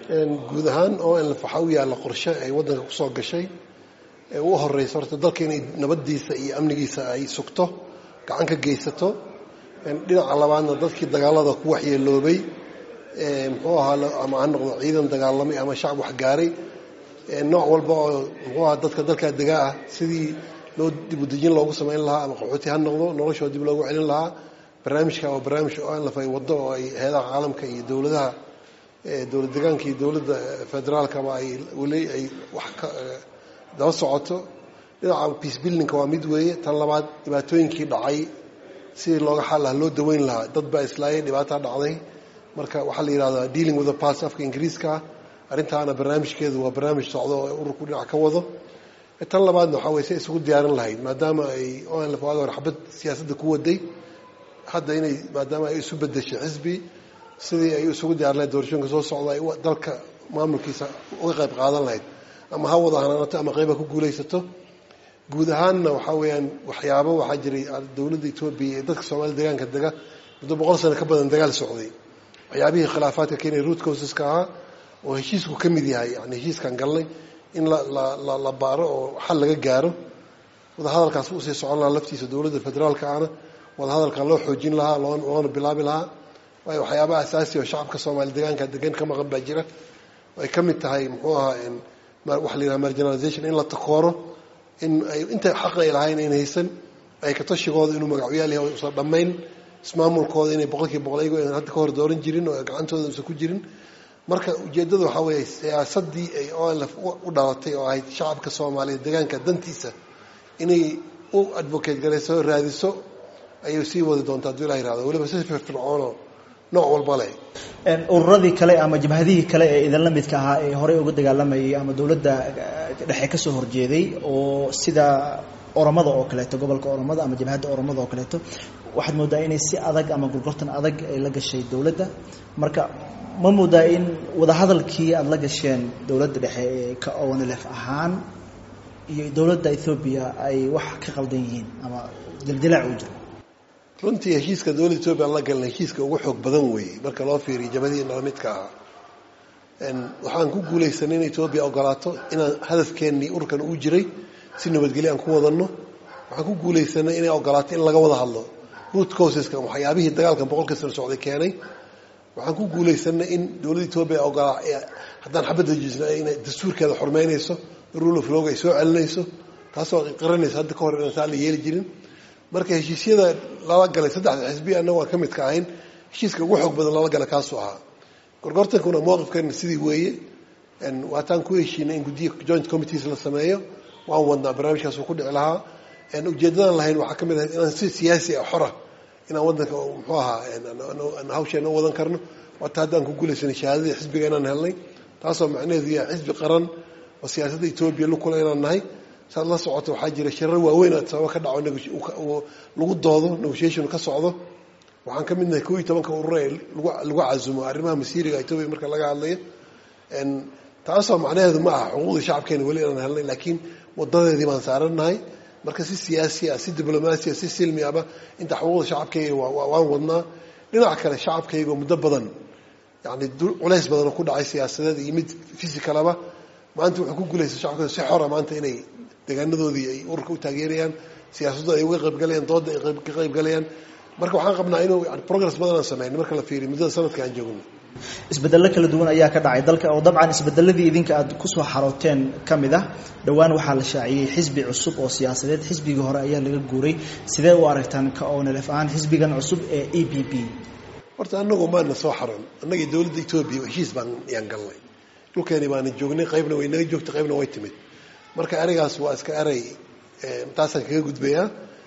guud ahaan oo in waxaa u yaalla qorshe ay waddanka kusoo gashay ee u horeysa horta dalka inay nabadiisa iyo amnigiisa ay sugto gacan ka geysato dhinaca labaadna dadkii dagaalada ku waxyeeloobay muxuu ahaa ama ha noqdo ciidan dagaalamay ama shacab waxgaaray nooc walba oo muxuu ahaa dadka dalkaa degaa ah sidii loo dibudejin loogu samayn lahaa ama qaxooti ha noqdo noloshoo dib loogu celin lahaa barnaamijka waa barnaamij onlf ay waddo oo ay heedaha caalamka iyo dowladaha dowlad degaanka iyo dowladda federaalkaba ay weli ay wax ka daba socoto dhinaca peace buildingka waa mid weeye tan labaad dhibaatooyinkii dhacay sidii looga xal lahaa loo daweyn lahaa dad baa islaayay dhibaataa dhacday marka waxaa la yidhahdaa dealing with the past afka ingiriiska arrintaana barnaamijkeedu waa barnaamij socdo oo ururku dhinac ka wado tan labaadna waxaa weye say isugu diyaarin lahayd maadaama ay onlf waagi hore xabad siyaasadda ku waday hadda inay maadaama ay isu bedeshay xisbi sidii ay isugu diyaarin lahayd doorashooyinka soo socda ay dalka maamulkiisa uga qayb qaadan lahayd ama ha wada hanaanato ama qayba ku guulaysato guud ahaanna waxaa weeyaan waxyaabo waxaa jiray dowladda etoobiya ee dadka soomaalida degaanka dega muddo boqol sano ka badan dagaal socday waxyaabihii khilaafaadka keenaya root causeska ahaa oo heshiisku ka mid yahay yani heshiiskan galnay in la la baaro oo xal laga gaaro wadahadalkaas usii socon lahaa laftiisa dowladda federaalka ahna wadahadalka loo xoojin lahaa loona bilaabi lahaa waayo waxyaabaha asaasi oo shacabka soomaali degaanka degan ka maqan baa jira ay ka mid tahay muxuu ahaa waxa la yidhaha marginalization in la takooro in ay inta xaq ay lahayn ayn haysan ay ka tashigooda inuu magacyaal yahay usan dhammayn ismaamulkooda inay boqolkiiba boqol ayago aynan hadda ka hor dooran jirin oo gacantooda usan ku jirin marka ujeeddada waxaa weeye siyaasaddii ay onlf u dhalatay oo ahayd shacabka soomaaliyeed degaanka dantiisa inay u advocate garayso raadiso ayay sii wadi doontaa hadduu ilah yirahdo weliba si firfircoonoo nooc walba leh ururadii kale ama jabhadihii kale ee idinla midka ahaa ee horey uga dagaalamayay ama dowladda dhexe ka soo horjeeday oo sida oromada oo kaleeto gobolka oromada ama jabhadda oromada oo kaleeto waxaad moodaa inay si adag ama gurgurtan adag ay la gashay dowladda marka ma moodaa in wadahadalkii aada la gasheen dowladda dhexe ee ka onlf ahaan iyo dowladda ethoobiya ay wax ka qaldan yihiin ama dildilaac uu jiro runtii heshiiska dowladda etoobiya aan la galna heshiiska ugu xoog badan weeye marka loo fiiriyo jabadihii nalamidka ahaa waxaan ku guulaysanay in etoobiya ogolaato inaan hadafkeennii ururkan uu jiray si nabadgelyo aan ku wadanno waxaan ku guulaysanay inay ogolaato in laga wada hadlo root causeska waxyaabihii dagaalkan boqolkii sano socday keenay waxaan ku guulaysanay in dowladda etoobiya ogolaa haddaan xabadda jisna inay dastuurkeeda xurmeynayso rule of log ay soo celinayso taasoo qiranaysa hadda ka hor inaan saa la yeeli jirin marka heshiisyada lala galay saddexda xisbiya annagu aan ka mid ka ahayn heshiiska ugu xoog badan lala gala kaasuu ahaa gorgortankuna mowqifkeena sidii weeye waataan ku heshiinay in guddiya joint committees la sameeyo waan wadnaa barnaamijkaasuu ku dhici lahaa ujeeddadaan lahayn waxaa ka mid ahayd inaan si siyaasi ah xora inaan waddanka muxuu ahaa hawsheena u wadan karno waata haddaan ku guulaysanay shahaadadii xisbiga inaan helnay taasoo macnaheedu yahay xisbi qaran oo siyaasadda etoobiya lukula inaan nahay saad la socoto waxaa jira shirar waaweyn aad sababa ka dhaco lagu doodo negotiation ka socdo waxaan ka midnahay koo iyo tobanka urur ee lagu casumo arrimaha masiiriga etoobiya marka laga hadlayo taasoo macnaheedu ma aha xuquuqdii shacabkeena weli inaan helnay laakiin wadadeedii baan saarannahay marka si siyaasi ah si diblomaasi ah si silmi ahba inta xuquuqda shacabkayga waan wadnaa dhinaca kale shacabkayga muddo badan yani culays badanoo ku dhacay siyaasadeed iyo mid physicalaba maanta wuxuu ku guulaysa shacabkooda si xora maanta inay deegaanadoodii ay ururka u taageerayaan siyaasaddu ay uga qaybgalayaan dooda ay ka qaybgalayaan marka waxaan qabnaa inuu yani progress badan aan sameyn marka la fiiriyo muddada sanadka aan joogno isbedello kala duwan ayaa ka dhacay dalka oo dabcan isbedeladii idinka aad kusoo xarooteen ka mid ah dhowaan waxaa la shaaciyey xisbi cusub oo siyaasadeed xisbigii hore ayaa laga guuray sidee u aragtaan ka onlf ahaan xisbigan cusub ee e b b horta anagu maana soo xaroon annagii dowladda etoobiya heshiis baan yaan galnay dhulkeeni baana joognay qaybna way naga joogtay qaybna way timid marka ereygaas waa iska erey taasaan kaga gudbayaa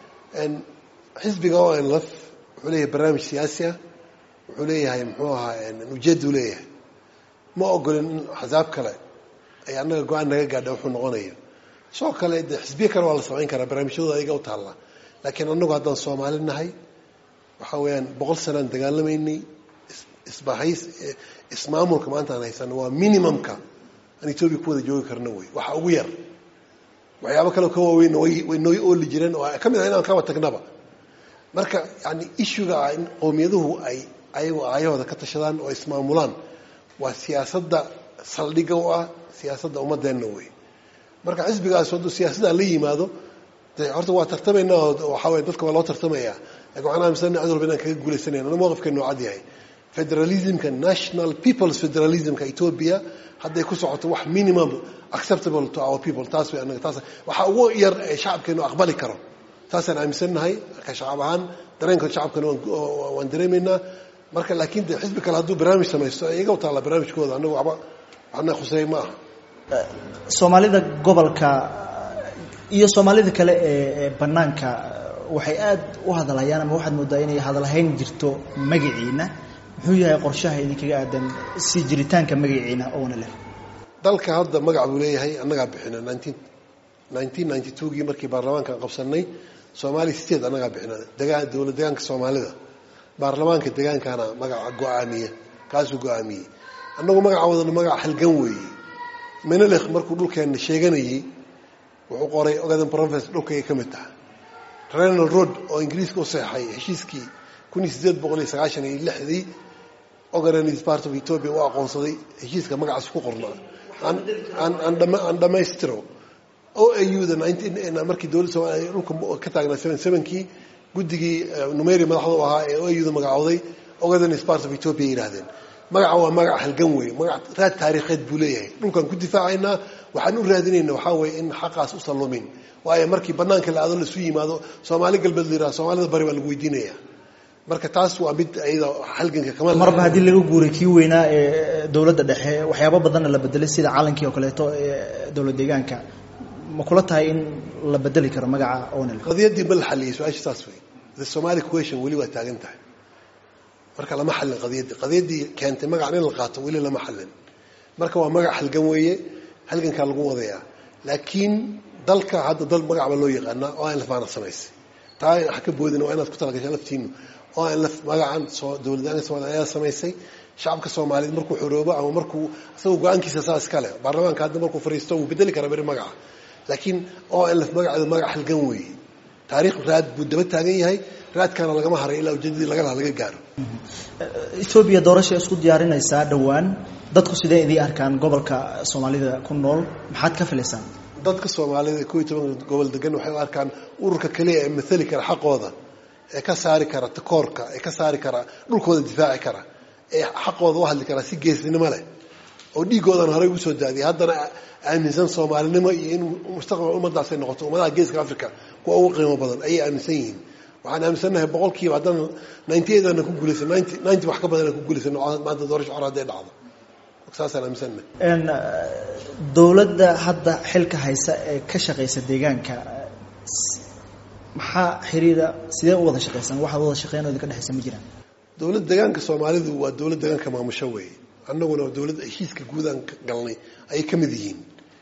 xisbiga onlf wuxuu leeyahay barnaamij siyaasi ah wuxuu leeyahay muxuu ahaa ujeedu leeyahay ma ogolin in axsaab kale ay annaga go-aan naga gaadha wuxuu noqonaya sidoo kale de xisbiye kale waa la samayn karaa barnaamijyadooda ayaga u taallaa laakiin annagu haddaan soomaali nahay waxaa weeyaan boqol sanaan dagaalamaynay isbahays ismaamulka maanta aan haysano waa minimumka aan etoobiya ku wada joogi karno wey waxa ugu yar waxyaabo kale ka waaweynna way way noo ooli jireen oo ka mid ah inaan kaba tagnaba marka yani issuga ah in qowmiyaduhu ay ayagu aayahooda ka tashadaan oo ismaamulaan waa siyaasadda saldhiga u ah siyaasadda ummadeenna wey marka xisbigaas hadduu siyaasaddaa la yimaado de horta waa tartamaynaa oo waxaa weye dadka waa loo tartamaya lakin waxaan aaminsanna cid walba inaan kaga guulaysanayna ana mowqifkeenu cad yahay federalismka national peoples federalismka ethiopia hadday ku socoto wax minimum acceptable to our people taas way anaga taas waxaa ugu yar ee shacabkeenu aqbali karo taasaan aaminsannahay marka shacab ahaan dareenka shacabkana waan dareemaynaa marka laakiin de xisbi kale hadduu barnaamij samaysto iyaga u taalla barnaamijkooda anagu waba waxna khuseey ma aha soomaalida gobolka iyo soomaalida kale ee banaanka waxay aada u hadalhayaan ama waxaad moodaa inay hadalhayn jirto magaciina muxuu yahay qorshaha idinkaga aadan si jiritaanka magaciina oona leh dalka hadda magac buu leeyahay annagaa bixina nineteen nineteen ninety two-gii markii baarlamaankan qabsanay soomaali state annagaa bixina degaan dowlad degaanka soomaalida baarlamaanka degaankaana magaca go-aamiya kaasuu go-aamiyey annagu magaca wadana magaca halgan weeye menelekh markuu dhulkeenna sheeganayey wuxuu qoray ogaden province dhulkayga ka mid taha renal road oo ingiriiska u seexay heshiiskii kun iyo siddeed boqol iyo sagaashan iyo lixdii ogaden is part of ethiopia u aqoonsaday heshiiska magacaas ku qornaa aan dhammaystiro o a u da markii dowladda somaaliya dhulka ka taagnaa seven sevenkii guddigii numeri madaxda u ahaa ee o a u da magacooday ogaden is part of ethiopia yidhahdeen magaca waa magac halgan wey magac raad taariikheed buu leeyahay dhulkaan ku difaacaynaa waxaan u raadinayna waxaa weeye in xaqaas u sallumin waayo markii banaanka la aado laisu yimaado soomaali galbeed la yiraha soomaalida bari baa lagu weydiinaya marka taas waa mid iyada halganka kama marba haddii laga guuray kii weynaa ee dowladda dhexe waxyaabo badanna la bedelay sida calankii oo kaleeto ee dowlad deegaanka ma kula tahay in la bedeli karo magaca onel qadiyaddii ma la xaliyey su-aasha saas wey the somali question weli waa taagan tahay marka lama xallin qadiyaddii qadiyaddii keentay magacan in la qaato weli lama xallin marka waa magac halgan weeye halgankaa lagu wadayaa laakiin dalka hadda dal magac baa loo yaqaanaa oo aan lafaana samaysay taa ha ka boodina waa inaad ku talagashaa laftiinu oo aan laf magacan soo dowladdaanka somaaliya ayaa samaysay shacabka soomaaliyeed markuu xoroobo ama markuu isagoo go-aankiisa saa iskale baarlamaanka hadda markuu fariisto wuu bedeli karaa beri magaca laakiin oo aan laf magaceedu magac halgan weeye taariikh raad buu daba taagan yahay raadkaana lagama haray ilaa ujeedadii laga laha laga gaaro ethoobiya doorashay isku diyaarinaysaa dhowaan dadku sidee idii arkaan gobolka soomaalida ku nool maxaad ka filaysaan dadka soomaalida ko iyo tobanka gobol degan waxay u arkaan ururka keliya ee maali kara xaqooda ee ka saari kara takoorka ee ka saari kara dhulkooda difaaci kara ee xaqooda u hadli karaa si geesnimo leh oo dhiigoodan horey ugu soo daadiyay haddana aaminsan soomaalinimo iyo in mustaqbal ummadaasay noqoto ummadaha geeska africa kuwa ugu qiimo badan ayay aaminsan yihiin waxaan aaminsannahay boqolkiiba haddana ninety eight aana ku guulaysan ninety ninety wax ka badan aan ku guulaysan maanta doorasho hore hadday dhacdo saasaan aaminsannahay dowladda hadda xilka haysa ee ka shaqaysa deegaanka maxaa xiriira sidee u wada shaqaysan waxaad wada shaqeyn oo idinka dhexaysa ma jiraan dowlad deegaanka soomaalidu waa dowlad deegaanka maamusho weeye annaguna dowlad heshiiska guudaan galnay ayay ka mid yihiin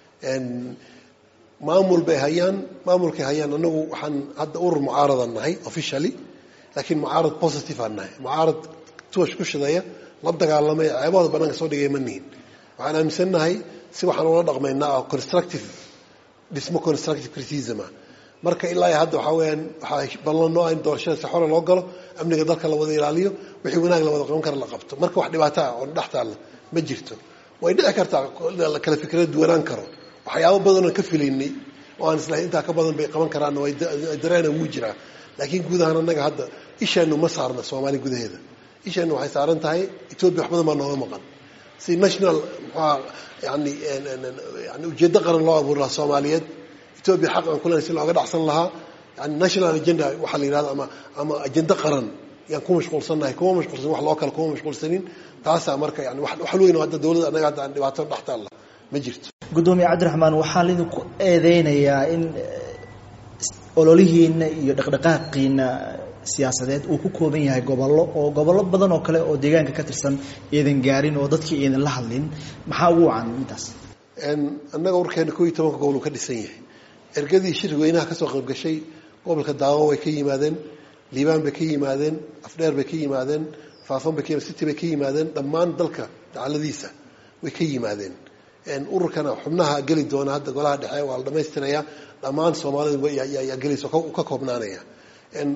maamul bay hayaan maamulkay hayaan annagu waxaan hadda urur mucaaradan nahay officially laakiin mucaarad positive aan nahay mucaarad tuwash ku shidaya la dagaalamay ceebahooda banaanka soo dhigay ma nihin waxaan aaminsannahay si waxaan ula dhaqmaynaa oo constructive dhismo constructive criticism ah marka ilaa hadda waxaa weyaan waxaa ballanoo in doorashada si xore loo galo amniga dalka la wada ilaaliyo wixii wanaag la wada qaban kara la qabto marka wax dhibaato ah oo dhex taalla ma jirto way dhici kartaa la kala fikrada duwanaan karo waxyaabo badanoo ka filaynay oo aan islahay intaa ka badan bay qaban karaanna way dareena wuu jiraa laakiin guud ahaan annaga hadda isheenu ma saarna soomaali gudaheeda isheenu waxay saaran tahay etoobiya wax badan baa nooga maqan si national muxuaa yani yani ujeeddo qaran loo abuuri lahaa soomaaliyeed etoobiya xaq aan kulenahay si looga dhacsan lahaa yani national agenda waxaa la yidhahda ama ama ajendo qaran yaan ku mashquulsannahay kuma mashquulsan wax loo kale kuma mashquulsanin taasaa marka yani wax weyn oo hadda dowladda annaga hadda aan dhibaato dhex taalla ma jirto guddoomiye cabdiraxmaan waxaa laidinku eedeynayaa in ololihiina iyo dhaqdhaqaaqiina siyaasadeed uu ku kooban yahay gobollo oo gobollo badan oo kale oo deegaanka ka tirsan iidan gaarin oo dadkii iidan la hadlin maxaa ugu wacan midaas annaga warkeena ko iyo tobanka gobol uu ka dhisan yahay ergadii shir weynaha kasoo qayb gashay gobolka daawo way ka yimaadeen liibaan bay ka yimaadeen afdheer bay ka yimaadeen faafan bay ka yimaden city bay ka yimaadeen dhammaan dalka dacaladiisa way ka yimaadeen ururkana xubnaha geli doona hadda golaha dhexe waa la dhamaystiraya dhammaan soomaalida yaa gelaysa ka koobnaanaya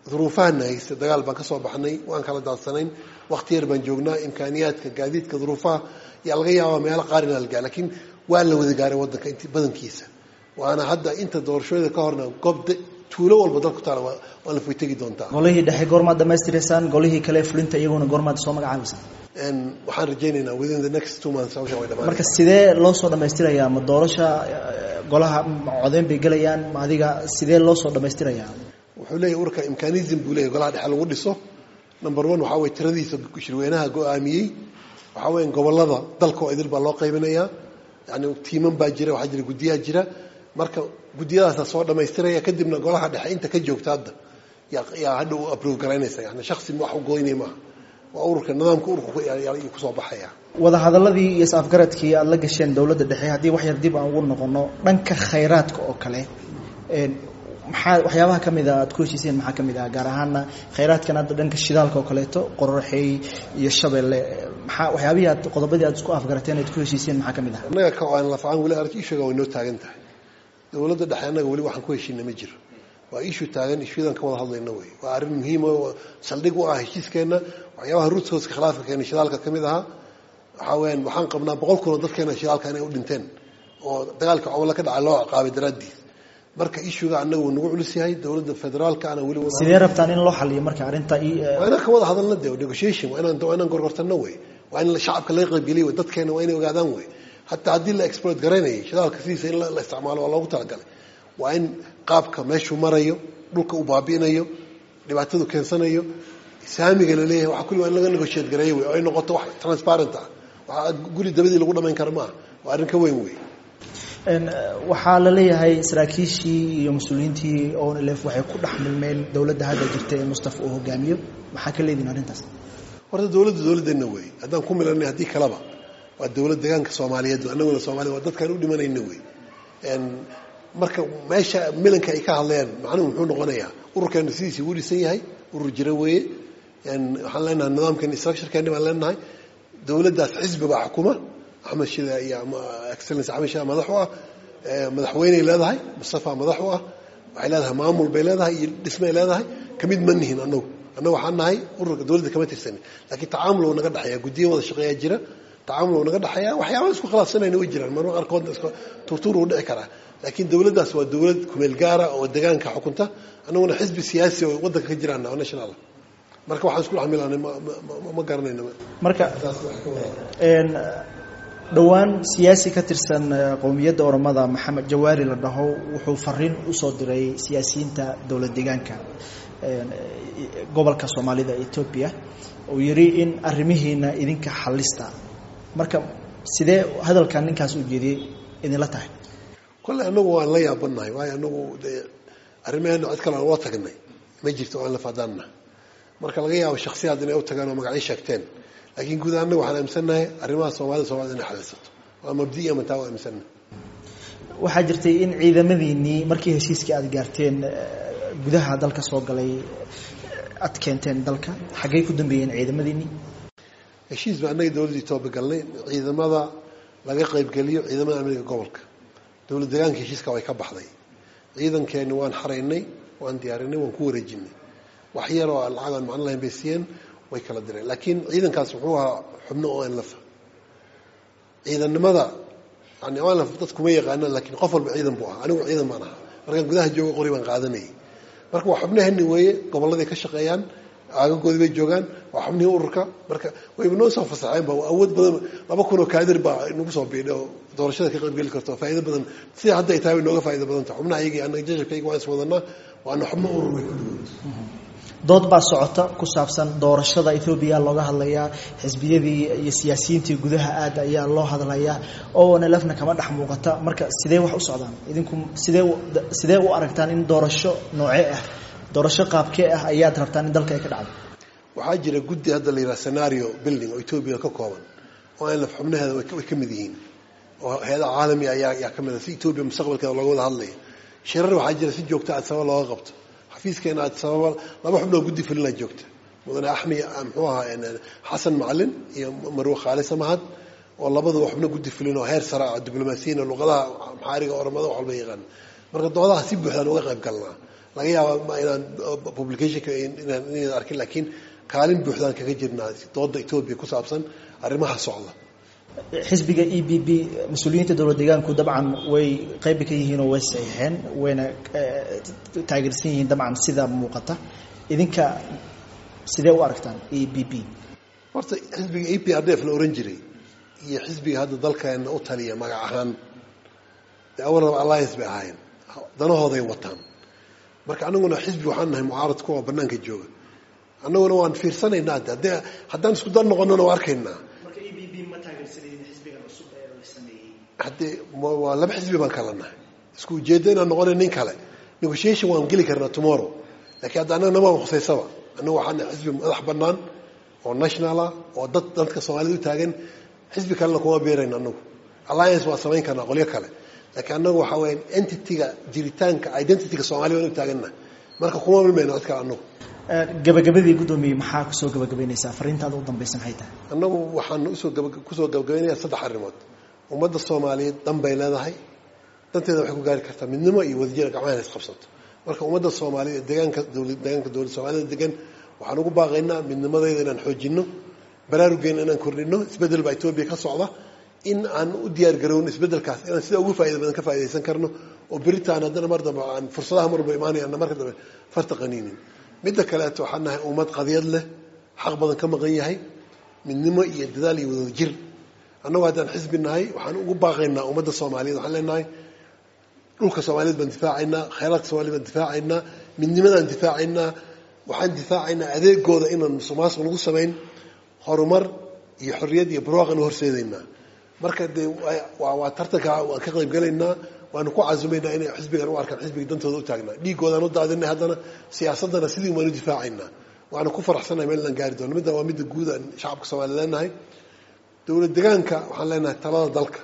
duruufahana haysta dagaal baan ka soo baxnay waan kala daadsanayn wakti yar baan joognaa imkaaniyaadka gaadiidka duruufaha yaa laga yaabaa meelo qaar inaa la gaar lakiin waa la wada gaaray waddanka int badankiisa waana hadda inta doorashooyada ka horna goob tuulo walba dalku taala waa la foytegi doontaa golihii dhexe goormaad dhamaystiraysaan golihii kale fulinta iyaguna goormaad soo magacaabaysaan waxaan rajaynaynaa within the next two months hawshan way dhamaan marka sidee loo soo dhamaystirayaa ma doorasha golaha codeyn bay gelayaan ma adiga sidee loo soo dhamaystirayaa wuxuu leeyahy urka imkanism buu leeyahy golaha dhexe lagu dhiso number one waxaa weye tiradiisa shirweynaha go-aamiyey waxaa weya gobolada dalka oo idil baa loo qaybinayaa yani tiiman baa jira waxaa jira guddiyaa jira marka guddiyadaasa soo dhamaystiraya kadibna golaha dhexe inta ka joogta hadda yaa hadha u aprove garaynaysa yani shaksi wax u goynay maaha waa ururka nidaamka ururka kusoo baxaya wadahadaladii iyo is-afgaradkii aada la gasheen dowladda dhexe haddii wax yar dib aan ugu noqono dhanka khayraadka oo kale maxaa waxyaabaha ka mid a aad ku heshiiseen maxaa ka mid ah gaar ahaana khayraadkan hadda dhanka shidaalka oo kaleeto qoraxey iyo shabeelle maxaa waxyaabihii aad qodobadii aad isku afgarateen aad ku heshiiseen maxaa ka mid ah annaga ka aan lafacaan weli arag ishuga way noo taagan tahay dowladda dhexe annaga weli waxaan ku heshiina ma jiro waa ishu taagan ishuyadan ka wada hadlayna wey waa arrin muhiima saldhig u ah heshiiskeenna waxyaabaha ruutooska khilaafka keena shidaalka ka mid ahaa waxaa weyaan waxaan qabnaa boqol kunoo dadkeena shidaalka inay u dhinteen oo dagaalka cobolo ka dhacay loo ciqaabay daraaddiis marka ishuga annaga wuu nagu culus yahay dowladda federaalka ana weli sidee rabtaan in loo xaliyo marka arrinta waa inaan ka wada hadalna de negotiation waa inaan waa inaan gorgortano wey waa in shacabka laga qaybgeliy wey dadkeena waa inay ogaadaan wey hataa haddii la exploit garaynayay shidaalka sidiisa in la isticmaalo waa loogu talagalay waa in qaabka meeshuu marayo dhulka uu baabi'inayo dhibaatadu keensanayo saamiga la leeyahay waa kulli waa in laga negotiate gareeyo wey oo ay noqoto wax transparent ah waxaa guri dabadii lagu dhamayn kara maaha waa arrin ka weyn wey waxaa la leeyahay saraakiishii iyo mas-uuliyiintii onlf waxay ku dhex milmeen dowladda hadda jirta ee mustafa uu hogaamiyo maxaa ka leedihin arrintaas horta dowladda dowladdeena wey haddaan ku milanay haddii kaleba waa dowlad deegaanka soomaaliyeed annaguna soomaliya waa dadkaan u dhimanayna wey marka meesha milanka ay ka hadlayaan macnuhu muxuu noqonayaa ururkeena sidiisii wuu dhisan yahay urur jira weeye waxaan leenahay nidaamkeeni structurekeeni baan leenahay dowladdaas xisbi baa xukuma axmed shida iyo excellence axmed shida madax u ah madaxweyney leedahay mustafa madax u ah waxay leedahay maamul bay leedahay iyo dhismay leedahay kamid ma nihin anagu annagu waxaan nahay ururka dowladda kama tirsanin laakiin tacaamul uu naga dhexeeya guddiya wada shaqeeyaa jira tacaamul uu naga dhexeeya waxyaabaha isku khilaafsanayna way jiraan marmar qaarkoodna iska turtuur uu dhici karaa laakiin dowladdaas waa dowlad kumeel gaara oo deegaanka xukunta annaguna xisbi siyaasi oo waddanka ka jiraan oo national marka waxaan isku dhex milanay ma garanayno marka dhowaan siyaasi ka tirsan qowmiyadda oromada maxamed jawaari la dhaho wuxuu fariin usoo diray siyaasiyiinta dowlad deegaanka gobolka soomaalida etoobiya uu yidhi in arrimihiina idinka xallista marka sidee hadalkan ninkaas u jeediyey idinla tahay kolle anagu waan la yaabannahay waayo anagu dee arrimaheena cid kale aan ula tagnay ma jirto aan la fadaanna marka laga yaabo shaksiyaad inay u tagaan oo magacyo sheegteen laakiin guud annaga waxaan aaminsannahay arrimaha soomaalida somalida inay xalisato waa mabdiya mataa waa aaminsannahay waxaa jirtay in ciidamadiinnii markii heshiiskii aada gaarteen gudaha dalka soo galay aad keenteen dalka xaggey ku dambeeyeen ciidamadiinnii heshiis ba annaga dowladda etoobiya galnay ciidamada laga qaybgeliyo ciidamada amniga gobolka dowlad deegaanka heshiiska way ka baxday ciidankeeni waan xaraynay waan diyaarinay waan ku wareejinay wax yar oo lacag aan macno lahayn bay siiyeen way kala direen laakiin ciidankaas wuxuu ahaa xubno o nlf ciidannimada yani onlf dad kuma yaqaanaan lakiin qof walba ciidan buu ahaa anigu ciidan baan ahaa markaan gudaha jooga qori baan qaadanayay marka waa xubnahani weeye gobolladay ka shaqeeyaan aagagoodii bay joogaan waa xubnihii ururka marka wayba noo soo fasaxeen ba awood badan laba kun oo kaadir baa nagu soo biidhay oo doorashada ka qaybgeli karto faa'ido badan sida hadda ay tahay way nooga faa'ido badan tahay xubnaha iyagii annaga jajabkayga waan is wadanaa waana xubno urur way kulligood dood baa socota ku saabsan doorashada ethoobiya looga hadlayaa xisbiyadii iyo siyaasiyiintii gudaha aad ayaa loo hadlayaa oo nlfna kama dhex muuqata marka sidee wax u socdaan idinku sidee sidee u aragtaan in doorasho noocee ah doorasho qaabkee ah ayaad rabtaan in dalka ay ka dhacdo waxaa jira guddi hadda la yidhaha scenario building oo etoobiya ka kooban oo nlf xubnaheeda way ka mid yihiin oo hay-ada caalamiga ayaa ayaa ka mid a si etoobiya mustaqbalkeeda looga wada hadlaya shirar waxaa jira si joogta aad sabab looga qabto xafiiskeena aad sababa laba xubnoo guddi fulina joogta mudane axmi muxuu ahaa xasan macalin iyo marwe khaalisa mahad oo labaduba xubno guddi fulin oo heer sare ah diblomaasiyiin luqadaha maxaariga oramada wax walba yaqaan marka doodaha si buuxdaan uga qayb galnaa laga yaaba inaan publicationka inaan arkin laakiin kaalin buuxdaan kaga jirnaa dooda etoobiya ku saabsan arrimaha socda xisbiga e b b mas-uuliyiinta dowlad deegaanku dabcan way qaybi ka yihiin oo way saxiixeen wayna taageersan yihiin dabcan sida muuqata idinka sidee u aragtaan e b b horta xisbiga e p r d f la ohan jiray iyo xisbiga hadda dalkeena u taliya magac ahaan dee awalaba alliance bay ahaayeen danahooday wataan marka anaguna xisbi waxaan nahay mucaarad kuwa banaanka jooga annaguna waan fiirsanaynaa de haddee haddaan isku dar noqonona waa arkaynaa haddee waa laba xisbi baan kala nahay isku ujeeddo inaan noqona nin kale negotiation waan geli karnaa tomorrow lakiin hadda annaga nama khusaysaba annagu waxaan nahay xisbi madax bannaan oo national ah oo dad dadka soomaalida u taagan xisbi kalena kuma beerayna annagu alliance waa samayn karnaa qolyo kale laakiin annagu waxaa weya entity-ga jiritaanka identityga soomaliya waan u taagannahay marka kuma milmayno cid kale annagu gabagabadii guddoomiye maxaa kusoo gabagabaynaysaa fariintaada u dambaysa maxay tahay annagu waxaan usoo kusoo gabagabaynaya saddex arrimood ummadda soomaaliyeed dan bay leedahay danteeda waxay ku gaari kartaa midnimo iyo wadajira gacmaha ina isqabsato marka ummadda soomaaliyeed deegaanka dowlad deegaanka dowladda soomaalida degan waxaan ugu baaqaynaa midnimadeyda inaan xoojinno baraaruggeena inaan kordhino isbeddel baa etoobiya ka socda in aan u diyaar garowno isbeddelkaas inaan sida ugu faa'ida badan ka faa'idaysan karno oo beritaan haddana mar dambe aan fursadaha marba imaanayana marka dambe farta qaniinin midda kaleeto waxaan nahay ummad qadiyad leh xaq badan ka maqan yahay midnimo iyo dadaal iyo wadada jir annagu haddaan xisbi nahay waxaan ugu baaqaynaa ummadda soomaaliyeed waxaan leenahay dhulka soomaaliyeed baan difaacaynaa khayraadka soomaliya baan difaacaynaa midnimadaan difaacaynaa waxaan difaacaynaa adeegooda inaan musuqmaasuq lagu samayn horumar iyo xorriyad iyo barwaaqan u horseedaynaa marka dee waa tartanka waan ka qayb galaynaa waanu ku casumaynaa inay xisbigan u arkaan xisbiga dantooda u taagnaa dhiigoodaan u daadinay haddana siyaasaddana sidii waanu difaacaynaa waana ku faraxsanahay meel aan gaari doono midda waa midda guud aan shacabka soomaliya leenahay dowlad degaanka waxaan leenahay talada dalka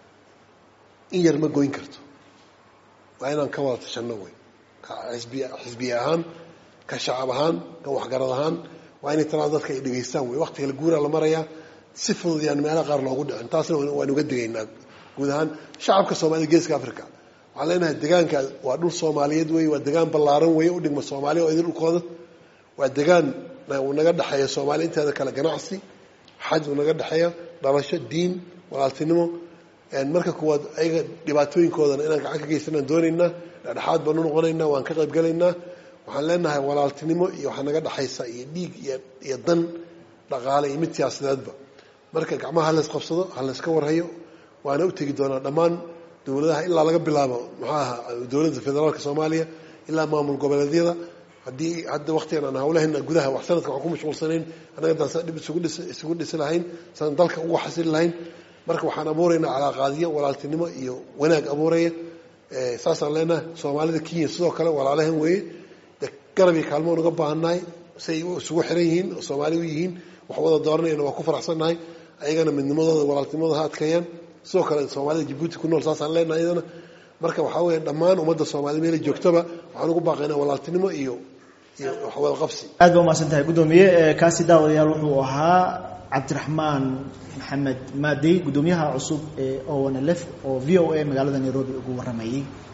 in yar ma goyn karto waa inaan ka wada tashanno wey ka xisbi xisbiye ahaan ka shacab ahaan ka waxgarad ahaan waa inay talada dadka ay dhegaystaan wey waqtiga la guuraa la marayaa si fudud yaan meelaha qaar loogu dhicin taasna waan uga digaynaa guud ahaan shacabka soomaaliyed geeska africa waxaan leenahay degaanka waa dhul soomaaliyeed wey waa degaan ballaaran wey u dhigma soomaaliya oo idin dhulkooda waa degaan naga dhexeeya soomaaliya inteeda kale ganacsi xaj uu naga dhexeeya dhalasho diin walaaltinimo marka kuwaad ayaga dhibaatooyinkoodana inaan gacan ka geysanaan doonaynaa dhexdhexaad baanu noqonaynaa waan ka qayb galaynaa waxaan leenahay walaaltinimo iyo waxaa naga dhexaysa iyo dhiig iyo dan dhaqaale iyo mid siyaasadeedba marka gacmaha halays qabsado halayska warhayo waana u tegi doonaa dhammaan dowladaha ilaa laga bilaabo muxuu aha dowladda federaalka soomaaliya ilaa maamul goboleedyada haddii hadda waktigan aan hawlahayna gudaha wax sanadka waxaan ku mashquulsanayn annaga daan saa dhib isugu dhis isugu dhisi lahayn saan dalka ugu xasili lahayn marka waxaan abuuraynaa calaaqaadiyo walaaltinimo iyo wanaag abuuraya saasaan leenahay soomaalida kenya sidoo kale walaalahan weeye de garab iyo kaalmo unaga baahannahay say isugu xiran yihiin oo soomaali u yihiin wax wada dooranayana waa ku faraxsannahay ayagana midnimadooda walaaltinimadooda ha adkeeyaan sidoo kale soomaalida jabuuti ku nool saasaan leenahay iyadana marka waxaa weya dhammaan ummadda soomaaliyed meela joogtaba waxaan ugu baaqaynaa walaaltinimo iyo iyo waxwada qabsi aad ba umahadsan tahay guddoomiye kaasi daawadayaal wuxuu ahaa cabdiraxmaan maxamed maadey guddoomiyaha cusub ee o n l f oo v o a magaalada nairobi ugu warramayey